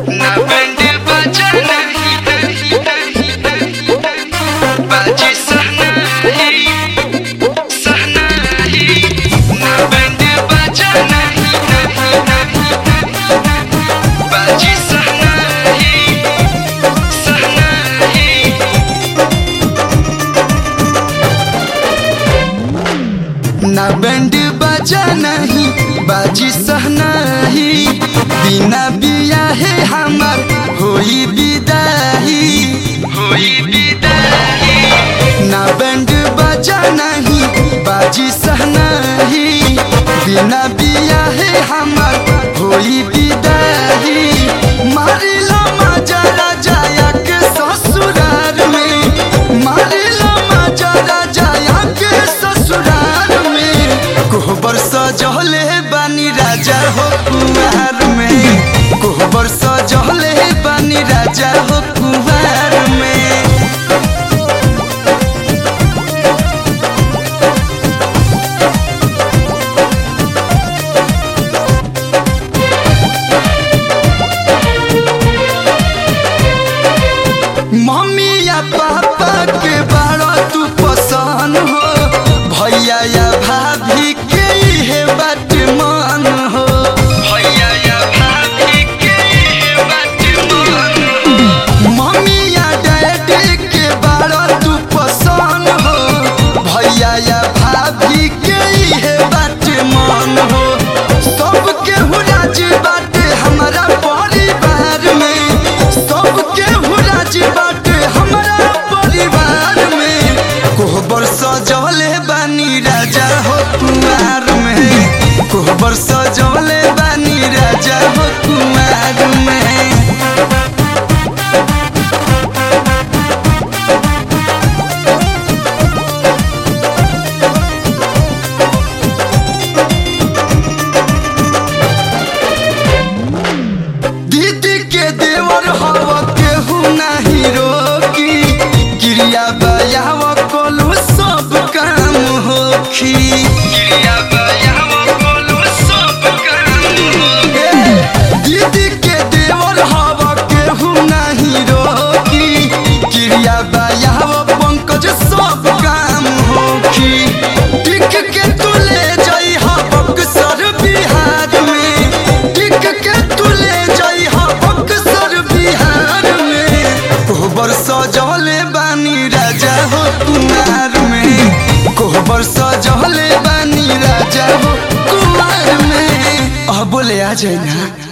ना बैंड बाजा नहीं नहीं नहीं नहीं बाजी सहनाई सहनाई ना बैंड बाजा नहीं नहीं नहीं बाजी सहनाई सहनाई ना बैंड बाजा नहीं बाजी सहनाही बिना बिया है हमार होई विदाई होई विदाई ना बैंड बाजा नहीं बाजी सहनाही बिना बिया है हमार होई विदाई मारिला मजा राजा के ससुराल में मारिला मजा राजा के ससुराल में कोहबर सजहले बानी राजा हो कुमार में कोहबर सजहले बानी राजा हो कुमार में मम्मी या पापा के बारा तू पसंद हो भैया या भाभी के इहे बात मान हो भैया या भाभी के इहे बात मान हो मम्मी या डैडी के बारा तू पसंद हो भैया या भाभी के इहे बात मान हो सबके हुराज बाटे हमारा परिवार में सबके हुराज बाटे हमारा परिवार में कोहबर सजौले बानी राजा हो कुमार में कोहबर सजौले बानी राजा हो कुमार में दीदी के देवर हव केहू नाही रोकी क्रिया बयाव कोलू सब काम होखी क्रिया बयाव कोलू सब काम होखी दीदी के देवर हव केहू नाही रोकी क्रिया बयाव पंकज सब काम होखी टिक के तू ले जाई हा बक्सर बिहार में टिक के तू ले जाई हा बक्सर बिहार में कोहबर सजौले बानी राजा हो कुमार में कोहबर सजौले बानी राजा हो कुमार में अब बोले आ जाए ना